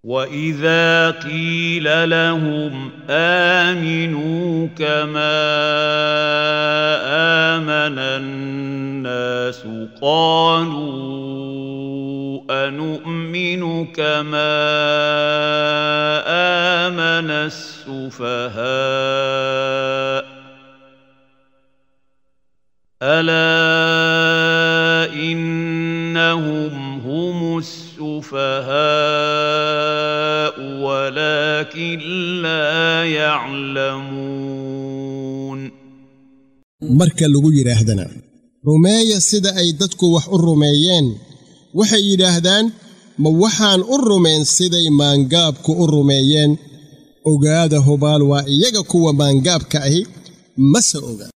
واذا قيل لهم امنوا كما امن الناس قالوا انومن كما امن السفهاء الا انهم هم السفهاء ولكن لا يعلمون marka lagu yidhaahdana rumeeya sida ay dadku wax u rumeeyeen waxay yidhaahdaan ma waxaan u rumayn siday maangaabku u rumeeyeen ogaada hubaal waa iyaga kuwa maangaabka ahi mase oga